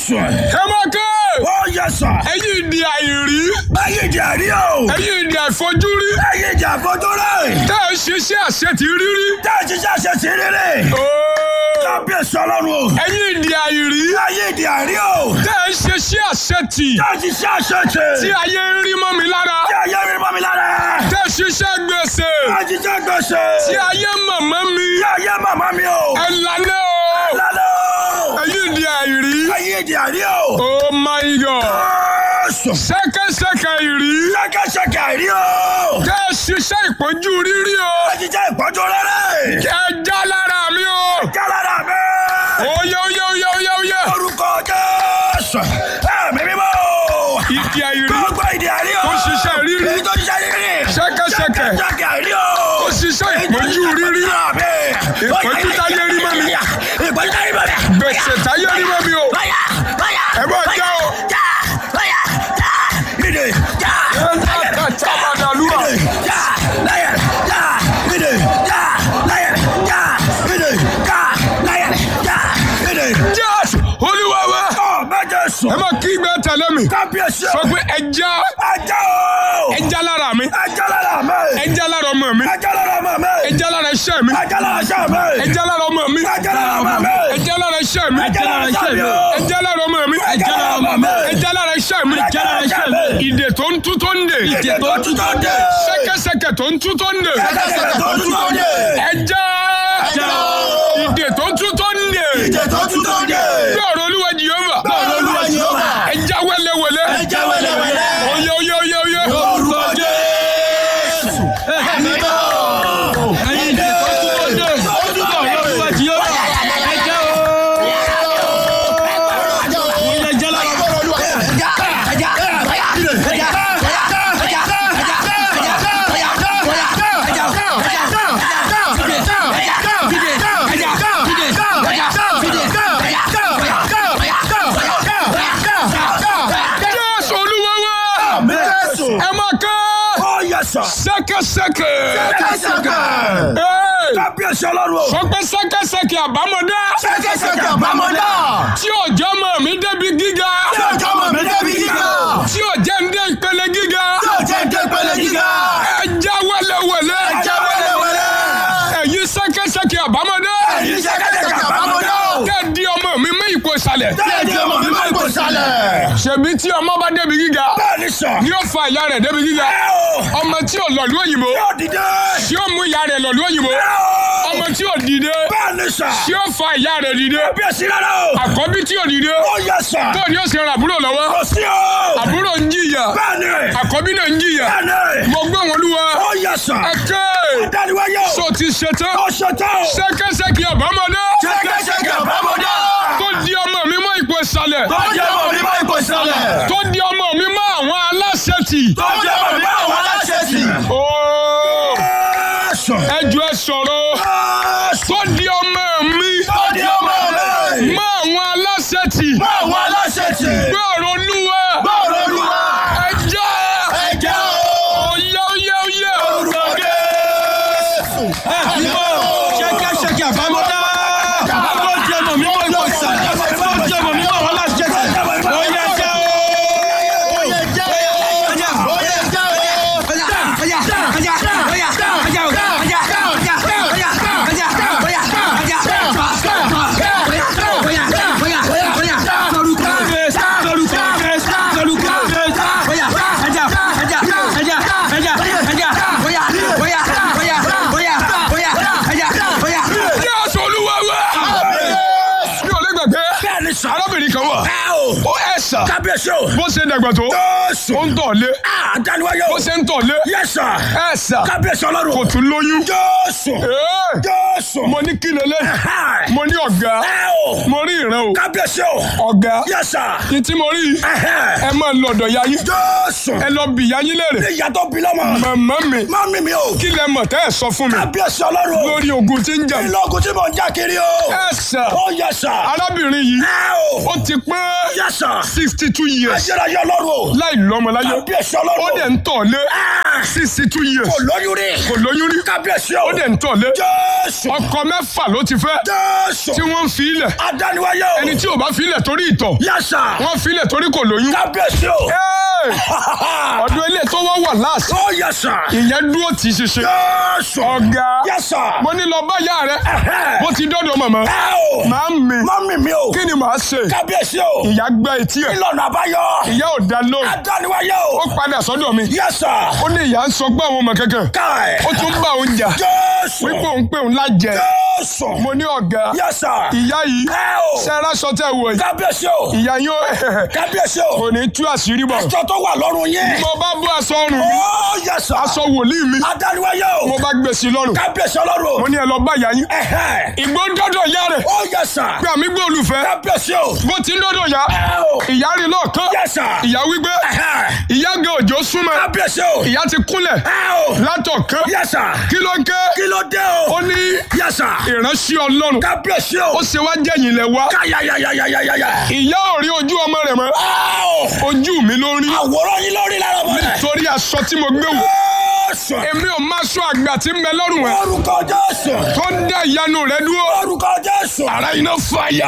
Jésù. ẹ máa ké Ó yẹ sà. ẹ̀yin ìdí àìrí Ẹyin ìdí àrí o. ẹ̀yin ìdí àìfojúrí Ẹyin ìdí àfojúrí. tẹ́ ẹ ṣiṣẹ́ àṣetì rírí. Tá a ti ṣàṣẹ sí rere. Ooo. Kábíyèsí ọlọ́run o. ẹ̀yin ìdí àìrí Ẹyin ìdí àrí o. tẹ́ ẹ ṣiṣẹ́ àṣetì Tá a ti ṣàṣẹ tì. tí ayé ń rí mọ́ mi lára Tí ayé mi bọ́ mi lára. tẹ́ ẹ ṣiṣẹ́ gbèsè Tá a ti ṣe gbèsè. tí ayé mọ̀mọ́ mi Tí ayé màmá mi o. ẹ lálẹ́ o Lálẹ́ o. ẹ̀yin ìdí àìrí. Ẹyin ìdí àrí o. Oh my God. Jésù. Ṣẹ́kẹ́ṣẹkẹ̀ ìrí. Ṣẹ́kẹ́ṣẹkẹ̀ àrí o. Tẹ́ ẹ ṣiṣẹ́ ìpọ́njú rírí o. Tá a ti ṣe ìpọ́njú rere. Ẹ já lára mi o. Jálára mi. Oyè oyè oyè oyè oyè. Orúkọ Jésù. Ẹ̀mí mímọ́. Ìdí àìrí. Gbogbo ìdí àrí o. Tó ṣiṣẹ́ rírí. Èyí tó ṣiṣẹ́ rírí. Ṣẹ́kẹ́ṣẹkẹ̀. Ṣẹ́kẹ́ṣẹkẹ̀ àrí o. Tó ṣiṣẹ́ ìpọ́njú rírí. Ìpọ́njú táyé rí mọ́ mi. Ìpọ́njú táyé rí mọ́ mi. Gbèsè táyé rí mọ́ mi o. Báyà báyà. Ẹ bá já o. Já báyà já. Ìdè já. Ẹ ká ká tábàdàlúwà. Já láyà já. Ìdè já láyà já. Ìdè já láyà já. Ìdè. Jésù Olúwa wa. Ọ̀ mẹ́jọ sùn. Ẹ máa kí gbẹ tẹ̀lé mi. Kábíyèsí. Sọ pé ẹ já Ajá o. ẹ já lára mi. Ajá lára mi. Ẹ já lára ọmọ mi. Ajá lára ọmọ mi. Ẹ já lára iṣẹ́ mi. Ajá lára iṣẹ́ mi. Ẹ já lára ọmọ mi. Ajá lára ọmọ mi. Ẹ já lára iṣẹ́ mi. Ajá lára iṣẹ́ mi. Ẹ já lára ọmọ mi. Ẹ já lára ọmọ mi. Ẹ já lára iṣẹ́ mi. Ẹ já lára iṣẹ́ mi. Ìdè tó ń tú tó ń dè. Ìdè tó tú tó ń dè. Ṣẹ́kẹ́ṣẹkẹ̀ tó ń tú tó ń dè. Ṣẹ́kẹ́ṣẹkẹ̀ tó tú tó ń dè. Ẹ já. já. Ìdè tó ń tú tó ń dè. Ìdè tó tú tó ń dè. Bí ọ̀rọ̀ Olúwa Jèhófà. Bọ́ọ̀lù Olúwa Jèhófà. Ẹ já wẹ́lẹ́wẹ́lẹ́. Ẹ já wẹ́lẹ́wẹ́lẹ́. Oyè oyè oyè oyè. Orúkọ Jésù. Ẹ̀mí mọ́. Ìdè tó tú tó ń dè. Tó tú tó ń dè. Jésù Olúwa wa. Jésù. Ẹ máa ká. Ó yẹ sọ. Ṣẹ́kẹ́ṣẹkẹ̀. Ṣẹ́kẹ́ṣẹkẹ̀. Ẹ. Kábíyèsí ọlọ́run o. Sọ pé ṣẹ́kẹ́ṣẹkẹ̀ àbámọ́dá. Ṣẹ́kẹ́ṣẹkẹ̀ àbámọ́dá. tí ò jẹ́ mọ̀ mí débi gíga. Tí ọjọ́ mọ̀ mí débi gíga. tí ò jẹ́ ń dé ìpele gíga. Tí ọjọ́ ń dé pẹ̀lẹ́ gíga. ẹ já wẹ́lẹ́wẹ́lẹ́. Ẹ já wẹ́lẹ́wẹ́lẹ́. ẹ̀yin ṣẹ́kẹ́ṣẹkẹ̀ àbámọ́dá. Ẹ̀yin ṣẹ́kẹ́ṣẹkẹ̀ àbámọ́dá. tẹ́ di ọmọ mi mú ipò ìsàlẹ̀. Tẹ́ẹ̀dì ọmọ mi máa ń kó sálẹ̀. ṣèbí tí ọmọ bá débi gíga. Bẹ́ẹ̀ni sọ. ni ó fa ìyá rẹ̀ débi gíga. Ẹ o. ọmọ tí ò lọ̀lú òyìnbó. Yóò dìde. tí ó mú ìyá rẹ̀ lọ̀lú òyìnbó. Ẹ o. ọmọ tí ò dìde. Bẹ́ẹ̀ni sọ. tí ó fa ìyá rẹ̀ dìde. Kábíyèsí rárá o. àkọ́bí tí ò dìde. Ó yẹ sọ. tó ní ó sì ran àbúrò lọ́wọ́. Kò sí o. àbúrò ń jìyà. Bẹ́ẹ̀ni. àkọ́bí náà ń jìyà. Bẹ́ẹ̀ni. mo gbé wọn lúwa. Ó yẹ sọ. ẹ ké. Dániwáyé o. so ti ṣetán. Ó ṣetán o. ṣẹ́kẹ́ṣẹkẹ̀ àbámọ́dá. Ṣẹ́kẹ́ṣẹkẹ̀ àbámọ́dá. tó di ọmọ mi mọ́ ipò ìsàlẹ̀. Tó jẹ́ ọmọ mi máa ń kó sálẹ̀. tó di ọmọ mi mọ́ àwọn aláṣẹ tì. Tó jẹ́ ọmọ mi máa ń wọ́n aláṣẹ sí. ooo Jésù. ẹjọ́ ẹ sọ̀rọ̀. Jésù. tó di ọmọ mi Tó jẹ́ ọmọ mi. mọ́ àwọn aláṣẹ tì. Máa wọ́n aláṣẹ sí. gbé ọ̀rọ̀ olúwa. Bọ́ọ̀lù Olúwa. ẹjọ́ Ẹ̀jẹ̀ o. oyè oyè oyè. Orúkọ Jésù. Ẹ̀mí mọ́. ṣẹ́kẹ́ṣẹkẹ̀ àbámọ́dá tó di ọmọ mi mọ́ ipò ìsàlẹ̀ tó di ọmọ mi mọ́ wọn láti jẹ́ sẹ̀ ó yẹ jẹ́ o. ó yẹ jẹ́ o. ó yẹ jẹ́ o. Jésù olúwa wa. mi ò lè gbàgbé. Bẹ́ẹ̀ni sọ. arábìnrin kan wà. Ẹ o. ó ẹ̀sà. Kábíyèsí o. bó ṣe dàgbà tó. Jésù. ó ń tọ̀ lé. Ah, Dániwáyé o. bó ṣe ń tọ̀ lé. Yes sir. ẹ̀sà. Kábíyèsí ọlọ́run. kò tún lóyún. Jésù. Ee, Jésù. mo ní kí lélẹ̀. Hi. mo ní ọ̀gá. Ẹ o. mo rí ìran o. Kábíyèsí o. ọ̀gá. Yes sir. ní tí mo rí. Ẹhẹ́. ẹ máa lọ ọ̀dọ̀ yayin. Jésù. ẹ lọ bì yayin léèrè. Ìyá tó bí lọ́mọ. màmá mi. Mami mi o. kí lẹ mọ̀ tẹ́ ẹ sọ fún mi. Kábíyèsí ọlọ́run o. lórí ogun tí ń jà. Ìlọ́gùn tí mò ń já kiri o. ẹ̀sà. Ó yẹ sà. arábìnrin yìí. Ẹ o. ó ti pé yes sir. sixty two years ayérayé ọlọ́run o. láì lọ́mọ láyé kábíyèsí ó ọlọ́run dẹ̀ o. ń tọ̀ lé Ah, sixty two years kò lóyún rí. kò lóyún rí kábíyèsí ó o. dẹ̀ ń tọ̀ lé jésù. ọkọ mẹ́fà ló ti fẹ́ jésù. tí wọ́n ń fi ilẹ̀ adániwáyé o. ẹni tí ò bá fi ilẹ̀ torí ìtọ̀ yes sir. wọ́n fi ilẹ̀ torí kò lóyún kábíyèsí o. Hey! ọdún ilé tó wọ́n wà láàsì oh yes sir. ìyẹn dúró tì í ṣiṣẹ́ jésù. ọ̀gá yes sir. mo ní lọ bá yá rẹ Ẹ̀hẹ́. bó ti dọ́dọ̀ mọ̀mọ́ ẹ o. máa ń mi mọ́mí mi o. kí ni màá ṣe kábíyèsí o. ìyá gbẹ́ etí ẹ̀ ìlànà àbáyọ. ìyá ò dá lóhùn adániwáyé ó o. padà sọ́dọ̀ mi yes sir. ó ní ìyá ń sọ pé àwọn ọmọ kankan káì. ó tún bá òun jà jésù. wípé òun pé òun lájẹ jésù. mo ní ọ̀gá yes sir. ìyá yìí ẹ o. sẹ́ra sọ tẹ́ wọ̀ yìí kábíyèsí o. ìyá yóò kábíyèsí o. kò ní tú àṣírí bọ̀ aṣọ tó wà lọ́rùn yín. mo bá bú aṣọ ọrùn mi oh yes sir. aṣọ wòlíì mi adániwáyé o. mo bá gbé sí i lọ́rùn kábíyèsí ọlọ́run mo o. ní ẹ lọ bá ìyá yín ẹ̀hẹ́. ìgbó dọ́dọ̀ ìyá rẹ̀ oh yes sir. pé àmì gbé olùfẹ́ kábíyèsí o. bó ti ń dọ́dọ̀ ìyá ẹ o. ìyá rí lọ́ọ̀kan yes sir. ìyá wípé ẹ̀hẹ́. ìyá gan òjò súnmọ́ kábíyèsí o. ìyá ti kúnlẹ̀ ẹ o. látọ̀kan yes sir. kí ló ń ké kí ló dé o. ó ní yes sir. ìránṣẹ́ ọlọ́run kábíyèsí ó o. ṣe wá jẹ́yìn lẹ̀ wá káyàyàyàyàyàyà. ìyá ò rí ojú ọmọ rẹ̀ mọ́ ẹ o. ojú mi ló rí àwòrán yín lórí lára ọmọ rẹ̀. torí aṣọ tí mo gbé wò Jésù. èmi ò má sọ àgbà tí ń bẹ lọ́rùn ẹ̀ orúkọ Jésù. tó ń dá ìyanu rẹ̀ dúró orúkọ Jésù. ara iná fàyà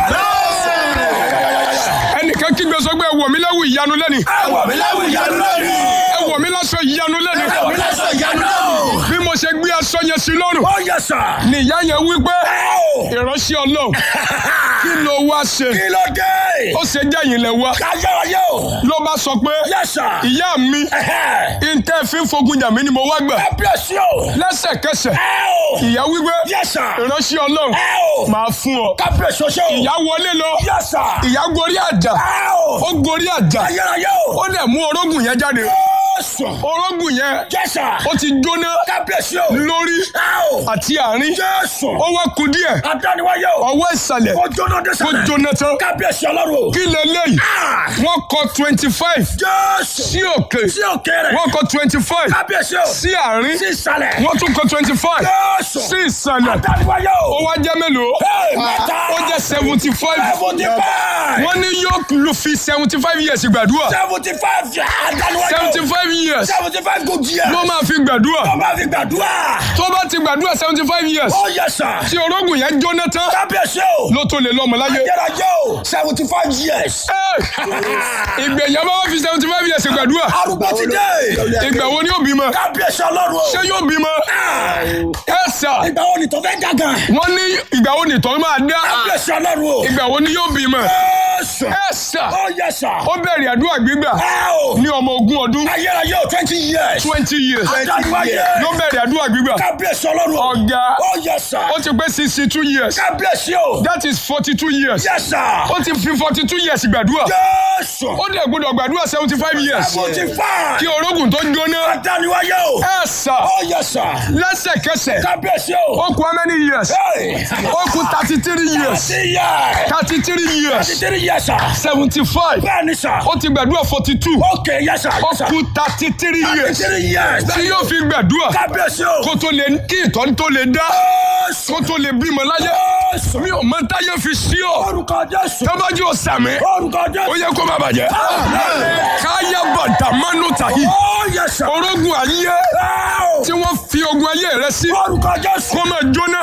ẹnìkan kígbe sọ pé ẹ wọ̀ mí lẹ́wù ìyanu lẹ́ni ẹ wọ̀ mí láwùjọ ìyanu lórí. ẹ wọ̀ mí lásọ ìyanu lẹ́ni ẹ wọ̀ mí lásán ìyanu lórí. bí mo ṣe gbé aṣọ yẹn sí lọ́rùn ó yẹ sà. ni ìyá yẹn wí pé ẹ o. ìránṣẹ́ ọlọ́run kí ló wá ṣe kí ló dé. ó ṣe jẹ́yìn lẹ̀ wá káyọ̀rọ̀yẹ o. ló bá sọ pé yẹ sà. ìyá mi ntẹ́ fi ń fogun jà mí ni mo wá gbà kábíyèsí o. lẹ́sẹ̀kẹsẹ̀ ẹ o. ìyá wípé yẹ sà. ìránṣẹ́ ọlọ́run ẹ o. máa fún ọ kábíyèsí o ṣe o. ìyá wọlé lọ yẹ sà. ìyá gorí àjà ẹ o. ó gorí àjà káyọ̀rọ̀yẹ o. ó dẹ̀ mú orógùn yẹn jáde Jésù. orógùn yẹn yẹ sà. ó ti jóná kábíyèsí o. lórí ẹ o. àti àárín Jésù. ó wá ku díẹ̀ adániwáyé o. ọwọ́ ìsàlẹ̀ ó jóná dé ó sàlẹ̀. jóná tán kábíyèsí ọlọ́run o. kí leléyìí Ah! wọ́n kọ twenty five Jésù. sí òkè sí òkè rẹ̀. wọ́n kọ twenty five kábíyèsí o. sí àárín sí ìsàlẹ̀. wọ́n tún kọ twenty five Jésù. sí ìsàlẹ̀ adániwáyé ó o. wá jẹ́ mélòó Hey, mẹ́ta. ó jẹ́ seventy five seventy five. wọ́n ní yóò lu fi seventy five years gbàdúrà seventy five adániwáyé o. seventy five years seventy five good years. ló máa fi gbàdúrà tó bá fi gbàdúrà. tó bá ti gbàdúrà seventy five years ó yẹ sà. tí orógùn yẹn jóná tán kábíyèsí o. ló tó lè lọ́mọ láyé. yẹ́rọ̀jẹ́ o. seventy five years. ìgbẹ̀yà bá wá fi seventy five years gbàdúrà arúgbó ti dé. ìgbà wo ni yóò bímọ kábíyèsí ọlọ́run o. ṣé yóò bímọ Ah! ẹ sà ìgbà wo ni tó fẹ́ dàgàn. wọ́n ní ìgbà wo ni ìtọ́ máa dá kábíyèsí ọlọ́run o. ìgbà wo ni yóò bímọ Jésù. ẹ sà ó yẹ sà. ó bẹ̀rẹ̀ àdúrà gbígbà ẹ o. ní ọmọ ogún ọdún ayérayé o twenty years. twenty years adániwáyé. ló bẹ̀rẹ̀ àdúrà gbígbà kábíyèsí ọlọ́run o. ọ̀gá ó yẹ sà. ó ti pé sixty two years kábíyèsí o. that is forty two years yẹ sà. ó ti fi forty two years gbàdúrà Jésù. ó dẹ̀ gbọ́dọ̀ gbàdúrà seventy five years seventy five. kí orógùn tó jóná adániwáyé o. ẹ sà ó yẹ sà. lẹ́sẹ̀kẹsẹ̀ kábíyèsí o. ó kú how many years Hey. ó kú thirty three years thirty years. thirty three years thirty three years sà. seventy five bẹ́ẹ̀ ni sà. ó ti gbàdúrà forty two ok yẹ sà. ó kú thirty three thirty years three years. tí yóò fi gbàdúrà kábíyèsí o. kó tó lè kí ìtọ́ni tó lè dá Jésù. kó tó lè bímọ láyé Jésù. mi ò mọ táyé fi sí ọ orúkọ Jésù. tọ́bájú ọ̀sàmì orúkọ ó Jésù. yẹ kó má bàjẹ́ káyà bàtà mánú tàyí ó yẹ sà. orógun ayé Áò. tí wọ́n fi ogun ayé rẹ sí orúkọ Jésù. kó máa jóná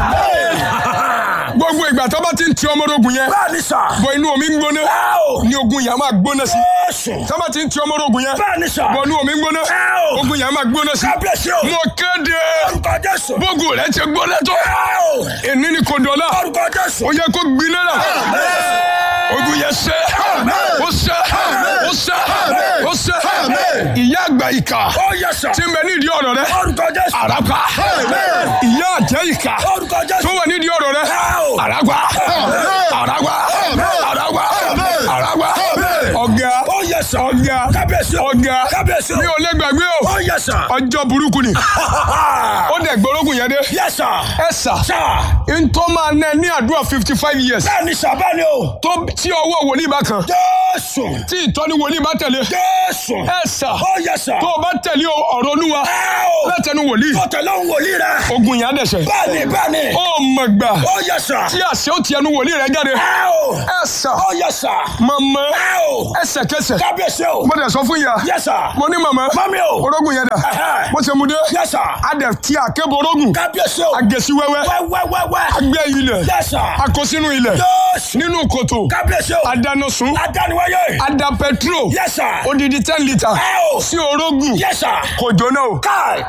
gbogbo ìgbà tó bá ti ń ti ọmọ orogun yẹn bẹ́ẹ̀ ni sà. bọ inú omi ń gbóná Áò. ní ogun yẹn á máa gbóná sí Jésù. tó bá ti ń ti ọmọ orogun yẹn bẹ́ẹ̀ ni sà. bọ inú omi ń gbóná Áò. ogun yẹn á máa gbóná sí kábíyèsí o. mo kéde orúkọ Jésù. gbogbo rẹ ti gbóná tó Áò. èní ni kò dọ̀la orúkọ Jésù. ó yẹ kó gbiná náà ogun yẹn ṣe ó ṣe ó ṣe ó ṣe ìyá àgbà ìkà ó yẹ sà. tí ń bẹ nídìí ọ̀rọ̀ rẹ orúkọ Jésù. àràpá ìyá àjẹ́ ìkà orúkọ tó Jésù. wà nídìí ọ̀rọ̀ rẹ Áò. àràpá àràpá àràpá àràpá ọ̀gá ó yẹ sà. ọ̀gá kábíyèsí Kábíyèsí o. ọ̀gá Kábíyèsí o. mi ò lè gbàgbé o Ó yẹ sà. ọjọ́ burúkú ni ó dẹ̀ gbórógùn yẹn dé Yẹ sà. ẹ sà Sà. ntọ́ máa ná ẹ ní àdúrà fifty five years Bẹ́ẹ̀ni sà bẹ́ẹ̀ni o. tó tí ọwọ́ wòlíì bá kan Jésù. tí ìtọ́ni wòlíì bá tẹ̀lé Jésù. ẹ sà Ó yẹ sà. tó o bá tẹ̀lé ọ̀rọ̀ olúwa Ẹ o. látẹnu wòlíì Kò tẹ̀lé òun wòlíì rẹ̀. ogun yẹn á dẹ̀sẹ̀ Bẹ́ẹ̀ni bẹ́ẹ̀ni. ó mọ̀ gbà Ó yẹ sà. tí àṣẹ ó ti ẹnu wòlíì rẹ jáde Ẹ o. ẹ sà Ó yẹ sà. màmá Ẹ o. ẹsẹ̀kẹsẹ̀ Kábíyèsí o. mo dẹ̀ sọ fún ìyá Yẹ sà. mo ní màmá Mami o. orógùn yẹn dà Ẹhẹ́. bó ṣe mu dé Yẹ sà. a dẹ̀ ti àkébọ̀ orógùn Kábíyèsí o. agẹ̀sí wẹ́wẹ́ Wẹ́wẹ́wẹ́wẹ́. agbẹ́ ilẹ̀ Yẹ sà. akọ sínú ilẹ̀ Jésù. nínú kòtò Kábíyèsí o. adanasun Adániwáyé. ada petrol Yẹ sà. odidi ten litre Ẹ o. sí orógùn Yẹ sà. kò jóná o Káì.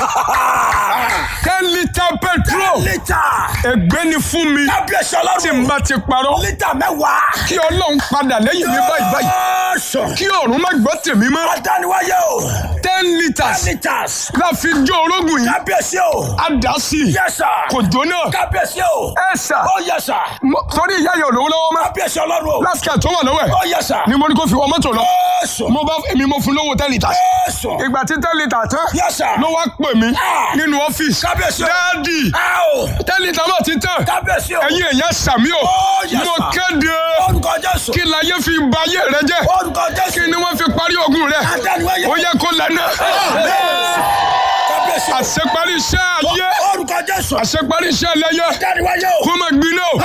ten litre petrol Lítà. ègbé ni fún mi Kábíyèsí tí n ọlọ́run. bá ti parọ́ Lítà mẹ́wàá. kí ọlọ́run padà lẹ́yìn mi báyìí báyìí Jésù. kí ọ̀run má gbọ́ tèmi mọ́ Adániwáyé o. ten litres Litas. la fi jó orógùn yìí Kábíyèsí o. a dà sí i Yẹ sà. kò jóná Kábíyèsí o. ẹ sà Ó yẹ sà. mo- torí ìyá yẹn ò lówó lọ́wọ́ mọ́ Kábíyèsí ọlọ́run o. lásìkò tó wà lọ́wọ́ ẹ̀ Ó yẹ sà. ni mo ní kó fi wọ mọ́tò lọ Jésù. mo bá èmi mo fún lówó ten litres Jésù. ìgbà tí ten litres tán Yẹ sà. ló wá pè mí Ah. nínú ọ́fíìsì Kábíyèsí o. dáàdì Ẹ o. ten litres náà ti tán Kábíyèsí o. ẹ̀yin èèyàn sàmí o Ó yẹ mo sà. kéde Orúkọ Jésù. kí láyé fi ba ayé rẹ jẹ́ Orúkọ Jésù. kí ni wọ́n fi parí ogun rẹ Adániwáyé. ó yẹ kó lẹ́nu Kábíyèsí o. àṣeparí iṣẹ́ ayé Orúkọ Jésù. àṣeparí iṣẹ́ ẹlẹ́yẹ Adániwáyé o. kó má gbiná o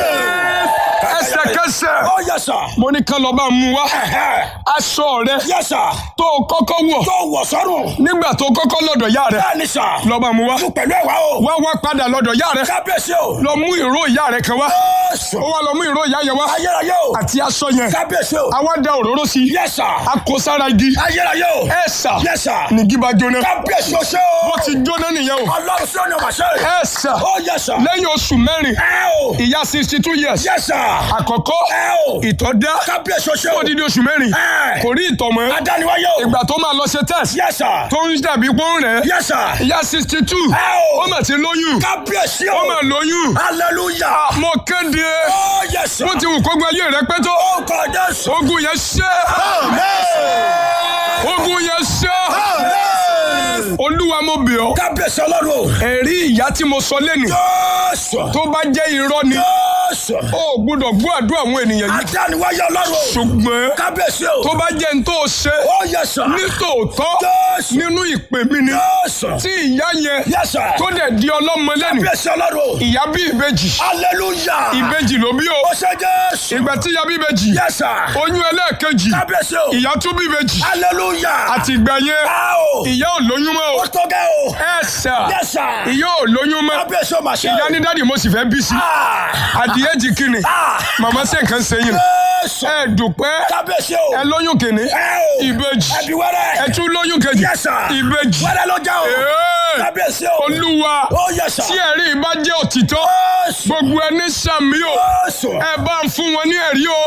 ẹsẹ̀kẹsẹ̀ Ó yẹ sà. mo ní ká lọ bá mú wá Ẹ̀hẹ́. aṣọ rẹ Yẹ sà. tó o kọ́kọ́ wọ̀ Tó wọ̀ sọ́rùn. nígbà tó o kọ́kọ́ lọ́dọ̀ yá rẹ Bẹ́ẹ̀ni sà. lọ bá mú wá Mo pẹ̀lú ẹ̀wá o. wá wá padà lọ́dọ̀ yá rẹ Kábíyèsí o. lọ mú ìró ìyá rẹ kan wá Jésù. ó wá lọ mú ìró ìyá yẹn wá Ayérayé o. àti aṣọ yẹn Kábíyèsí o. àwa da òróró sí i Yẹ sà. a kó sára igi Ayérayé o. ẹ sà Yẹ sà. nìgí bá jóná Kábíyèsí o ṣe o. ó ti jóná nìyẹn o Ọlọ́run sí ọ̀nà wàṣẹ. ẹ sà Ó yẹ sà. lẹ́yìn oṣù mẹ́rin Ẹ o. ìyá sixty two years Yẹ sà. àkọ́kọ́ Ẹ o. ìtọ̀ dá Kábíyèsí o ṣe o. ó dídí oṣù mẹ́rin Ẹ. kò rí ìtọ̀ mọ́ Adániwáyé o. ìgbà tó máa lọ ṣe test Yẹ sà. tó ń dàbí pọ́n rẹ̀ Yẹ sà. ìyá sixty two Ẹ o. ó mà ti lóyún Kábíyèsí o. ó mà lóyún Hallelujah. mo kéde Ó yẹ sà. bó ti wù kó gba ayé rẹ pẹ́ tó Ó kọ Jésù. ogun yẹn ṣẹ́ ogun yẹn ṣẹ́ olúwa mo bẹ̀ ọ́ Kábíyèsí ọlọ́run o. ẹ̀rí ìyá tí mo sọ lẹ́nu Jésù. tó bá jẹ́ irọ́ ni Jésù. ó gbọ́dọ̀ gbọ́ àdúrà àwọn ènìyàn yìí Adániwáyé ọlọ́run o. ṣùgbọ́n Kábíyèsí o. tó bá jẹ́ n tó ṣe Ó yẹ sà. nítòótọ́ Jésù. nínú ìpè mi ni Jésù. tí ìyá yẹn Yẹ sà. tó dẹ̀ di ọlọ́mọ lẹ́nu Kábíyèsí ọlọ́run o. ìyá bí ìbejì Hallelujah. ìbejì ló bí o Ó ṣe Jésù. ìgbà tí ìyá bí ìbejì Yẹ sà. oyún ẹlẹ́ẹ̀kejì Kábíyèsí o. ìyá tún bí ìbejì Hallelujah. àti ìgbà yẹn Ẹ o. ìyá ò lóyún mọ́ o Ó tó gẹ́ o. ẹ sà Yẹ sà. ìyá ò lóyún mọ́ Kábíyèsí o mà ṣe. ìyá ní dáàdì mo sì fẹ́ bí sí Ah. adìyẹ jì kìnnì Ah. màmá ṣe nǹkan sẹ́yìn Jésù. ẹ dùpẹ́ Kábíyèsí o. ẹ lóyún kìnnì Ẹ o. ìbejì Ẹbí wẹ́rẹ́. ẹ tún lóyún kejì Yes, sir. ìbejì Wẹ́rẹ́ ló jẹ́ o. Ee, Kábíyèsí o. olúwa Ó yẹ sà. tí ẹ̀rí bá jẹ́ òtítọ́ Jésù. gbogbo ẹni sàmì o Jésù. ẹ bá ń fún wọn ní ẹ̀rí o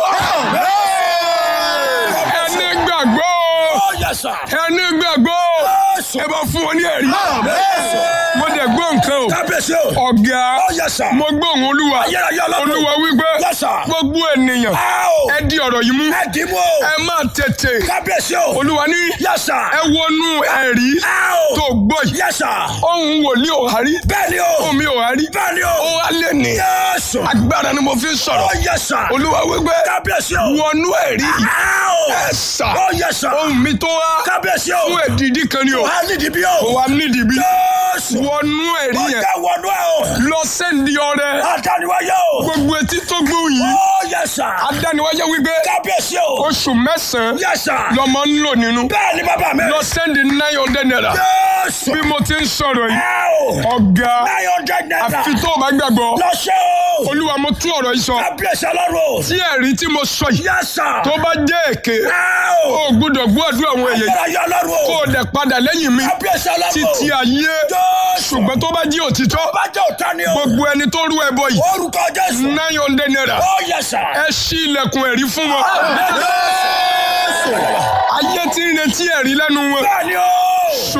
ẹni gbàgbọ́ o Ó yẹ sà. ẹni gbàgbọ́ o Jésù. ẹ bá fún wọn ní ẹ̀rí mo dẹ̀ gbọ́ nǹkan o Kábíyèsí o. ọ̀gá Ó yẹ sà. mo gbọ́ òun olúwa Ayérayé ọlọ́run. olúwa wípé Yes, sir. gbogbo ènìyàn Ẹ o. ẹ di ọ̀rọ̀ yìí mú Ẹ dì í mú o. ẹ má tètè Kábíyèsí o. olúwa ní Yẹ sà. ẹ wọnú ẹ̀rí Ẹ o. tó gbọ́ yìí Yẹ sà. ohun wòlíì ò hárí Bẹ́ẹ̀ni o. ohun mi ò hárí Bẹ́ẹ̀ni ó o. wá lé ní Jésù. agbára ni mo fi ń Ó sọ̀rọ̀ yẹ sà. olúwa wípé Kábíyèsí o. wọnú ẹ̀rí Ẹ o. ẹ sà Ó yẹ sà. ohun mi tó wá Kábíyèsí o. fún èdìdí kan ni o Wà á nídìí bí kò o. wá nídìí bí Jésù. wọnú ẹ̀rí Ó yẹn jẹ́ wọnú ẹ o. lọ sẹ́ndì ọrẹ Adániwáyé o. gbogbo etí tó gbóhùn yìí Ó yẹ sà. adániwáyé wípé Kábíyèsí o. oṣù mẹ́sàn-án Yẹ sà. lọmọ ń lò nínú Bẹ́ẹ̀ni bàbá mi. lọ sẹ́ndì nine hundred naira Jésù. bí mo ti ń sọ̀rọ̀ yìí Ẹ o. ọ̀gá Nine hundred naira. àfi tó o bá gbàgbọ́ Lọ ṣe o. olúwa mo tú ọ̀rọ̀ yìí sọ Kábíyèsí ọlọ́run o. tí ẹ̀rí tí mo sọ yìí Yẹ sà. tó bá jẹ́ èké Ẹ o o. gbọ́dọ̀ gbọ́ àdúrà àwọn èèyàn yìí Ayérayé ọlọ́run kó o. o dẹ̀ padà lẹ́yìn mi Kábíyèsí ọlọ́run o. títí ayé Jésù. ṣùgbọ́n tó bá jẹ́ òtítọ́ Bájọ́ òtá ni o. gbogbo ẹni tó rú ẹbọ yìí Orúkọ Jésù. nine hundred naira Ó yẹ sà. ẹ ṣí ilẹ̀kùn ẹ̀rí fún wọn Jésù. ayé tí ń retí ẹ̀rí lẹ́nu wọn Bẹ́ẹ̀ni o. ṣùgbọ́n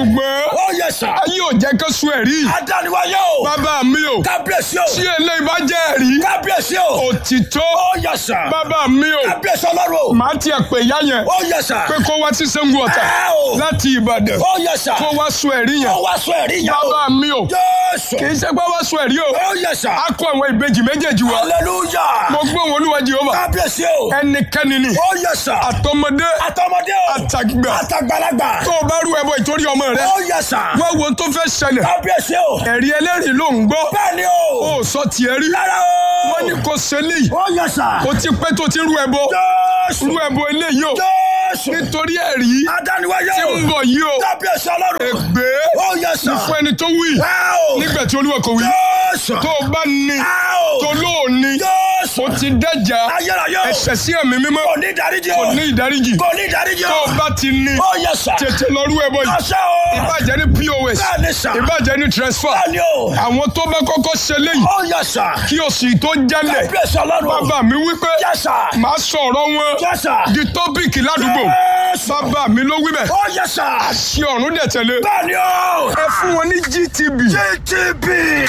Ó yẹ sà. ayé ò jẹ́ kó sun ẹ̀rí Adániwáyé o. bàbá mi o Kábíyèsí o. tí eléyìí bá jẹ́ ẹ̀rí Kábíyèsí o. òtítọ́ Ó yẹ sà. bàbá mi o Kábíyèsí ọlọ́run o. màá tiẹ̀ pè ìyá yẹn Ó yẹ sà. pé kó wá sí Ṣàngó Ọ̀tà Ẹ o. láti Ìbàdàn Ó yẹ sà. kó wá sun ẹ̀rí yẹn Ó wá sọ ẹ̀rí yẹn o. bàbá mi o Jésù. kì í ṣe pé wá sun ẹ̀rí o Ó yẹ sà. a kó àwọn ìbejì méjèèjì wa Hallelujah. mo gbóhùn Olúwa Jèhófà Kábíyèsí o. ẹnikẹ́ni ni Ó yẹ sà. àtọmọdé Àtọmọdé o. àtàgbà Àtàgbàlagbà. tó o bá rú ẹbọ ìtorí ọmọ rẹ Ó yẹ sà. wá wo ohun tó fẹ́ ṣẹlẹ̀ Kábíyèsí o. ẹ̀rí ẹlẹ́rìí ló ń gbọ́ Bẹ́ẹ̀ni o. ó sọ tiẹ̀ rí Rárá o. wọ́n ní kò ṣẹlẹ̀ Ó yẹ sà. o ti pẹ́ tó ti rú ẹbọ Jésù. rú ẹbọ eléyìí o Jésù. nítorí ẹ̀rí Adániwáyé tí o. ń bọ̀ yìí o Kábíyèsí ọlọ́run. ègbé Ó yẹ sà. fún ẹni tó wí Ẹ o. nígbà tí Olúwa kò wí Jésù. tó o bá ní Ẹ o. tó lóòní Jésù. o ti dẹ́jà Ayérayé o. ẹ̀ṣẹ̀ sí ẹ̀mí mímọ́ Kò ní ìdáríjì o. kò ní ìdáríjì Kò ní ìdáríjì tó o. o bá ti ní Ó yẹ sà. tètè lọ rú ẹbọ yìí Ọṣẹ o. ìbàjẹ́ ní POS Bẹ́ẹ̀ni sà. ìbàjẹ́ ní transfer Bẹ́ẹ̀ni o. àwọn tó bá kọ́kọ́ ṣe léyìí Ó yẹ sà. kí o sì tó jálẹ̀ Kábíyèsí ọlọ́run. bàbá mi wípé Yẹ sà. màá sọ̀rọ̀ wọn Yẹ sà. di tọ́pìkì ládùúgbò Jésù. bàbá mi ló wí bẹ́ẹ̀ Ó yẹ sà. ṣé ọ̀run dẹ̀ tẹ̀lé Bẹ́ẹ̀ni o. ẹ fún wọn ní GTB GTB.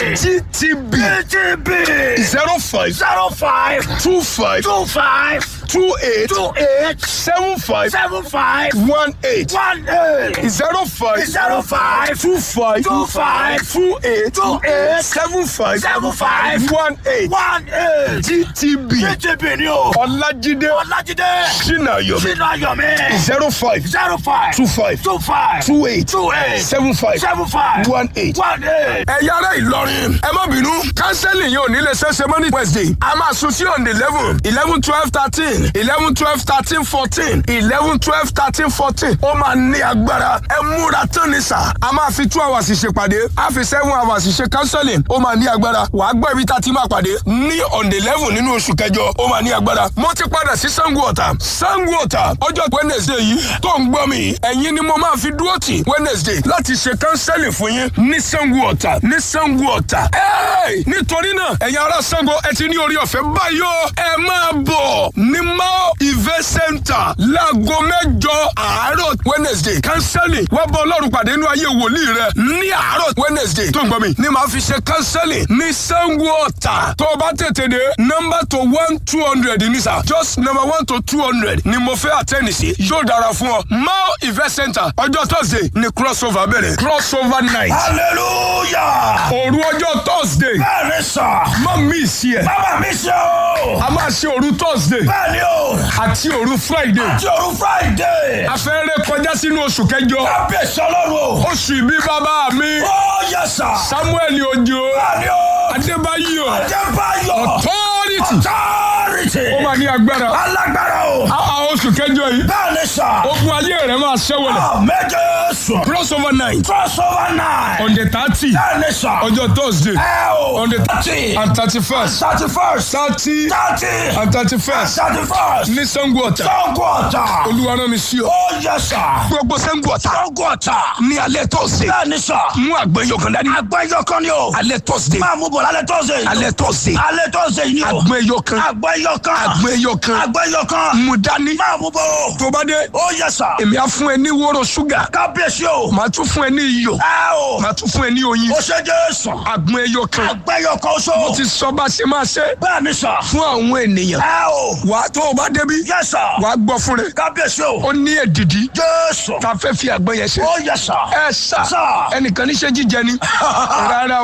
GTB GTB. zero five Zero five two five two five two eight two eight seven five seven five one eight one eight zero five zero five two five two five two eight two eight seven five seven five one eight one eight. GTB GTB ni o. Ọlájídé Ọlájídé. Sinayomi Sínú ayọ̀mí. zero five Zero five two five two five two eight two eight seven five seven five one eight. one eight. ẹ̀yà ara Ìlọrin ẹ má bínú kánsẹ́lì yẹn ò ní lè ṣẹ́ṣẹ́ mọ́ ní Wednesday a máa sùn sí on the eleven eleven twelve thirteen eleven twelve thirteen fourteen eleven twelve thirteen fourteen ó máa ní agbára ẹ múra tán ní sà a máa fi two hours ṣèpàdé a fi seven hours ṣe kánsẹ́lì ó máa ní agbára wàá gbọ́ ibi tá a ti máa pàdé ní on the eleven nínú oṣù kẹjọ ó máa ní agbára mo ti padà sí Sango Ọ̀tà Sango Ọ̀tà ọjọ́ Wednesday yìí tó ń gbọ́ mi ẹ̀yin ni mo máa fi dúró tì Wednesday láti ṣe kánsẹ́lì fún yín ní Sango Ọ̀tà ní Sango Ọ̀tà Ẹ́ẹ̀! nítorí náà ẹ̀yin ará Sango ẹ ti ní orí ọ̀fẹ́ báyìí o ẹ máa bọ̀ ní Mao Event Center láago mẹ́jọ àárọ̀ Wednesday kánsẹ́lì wá bá Ọlọ́run pàdé nínú ayé wòlíì rẹ ní àárọ̀ Wednesday tó ń gbọ́ mi ní màá fi ṣe kánsẹ́lì ní Sango Ọ̀tà tó o bá tètè dé nọ́mbà tó one two hundred ní sà just number one to two hundred ni mo fẹ́ àtẹ́ni sí yóò dára fún ọ Mao Event Center ọjọ́ Thursday ni crossover bẹ̀rẹ̀ crossover night hallelujah. òru ọjọ́ Thursday bẹ́ẹ̀ni sà. má miss yẹ bàbá mi ṣe o. a máa ṣe òru Thursday bẹ́ẹ̀ni o. àti òru Friday ti òru friday. a fẹ́ ré kọjá sínú oṣù kẹjọ kábíyèsí ọlọ́run o. oṣù ìbí bàbá mi ó yẹ sà. Samuel Ojo bẹ́ẹ̀ni o. Adébáyọ̀ Adébáyọ̀. authority authority. ó máa ní agbára alágbára o. a a oṣù kẹjọ yìí bẹ́ẹ̀ni sà. ogun ayé rẹ máa ṣẹ́wọ̀lẹ̀ méje sùn. crossover night crossover night. on the thirty bẹ́ẹ̀ni sà. ọjọ́ Thursday ẹ o. on the thirty. and thirty first thirty first. thirty thirty. and thirty first thirty first. ní Sango Ọ̀tà Sango Ọ̀tà. Olúwa rán mi sí ọ. ó yẹ sà. gbogbo Sango Ọ̀tà Sango Ọ̀tà. ní alẹ́ Thursday bẹ́ẹ̀ni sà. mú àgbẹ̀yọ̀ kan dání àgbẹ̀yọ kan ni o. alẹ́ Thursday máa mú bọ̀ lálẹ́ tọ́sẹ̀. alẹ́ Thursday alẹ́ tọ́sẹ̀ yìí ni o. àgbẹ̀yọ̀ kan àgbẹ̀yọ kan. àgbẹ̀yọ̀ kan àgbẹ̀yọ kan. mú dání máa mú bọ̀ o. tó bá dé ó yẹ sà. èmi á fún ẹ ní wóró ṣúgà kábíyèsí o. màá tún fún ẹ ní iyọ̀ ẹ o. màá tún fún ẹ ní oyin ó ṣe Jésù. àgbọn ẹyọ kan àgbẹ̀yọ kan so. mo ti sọ bá ṣe máa ṣe bẹ́ẹ̀ni sà. fún àwọn ènìyàn ẹ o. wàá tó o bá débi yẹ sà. wàá gbọ́ fún rẹ kábíyèsí o. ó ní èdìdí Jésù. tá a fẹ́ fi àgbọn yẹn ṣe ó yẹ sà. ẹ sà Sà. ẹnìkan ní ṣe jíjẹ ni rárá o.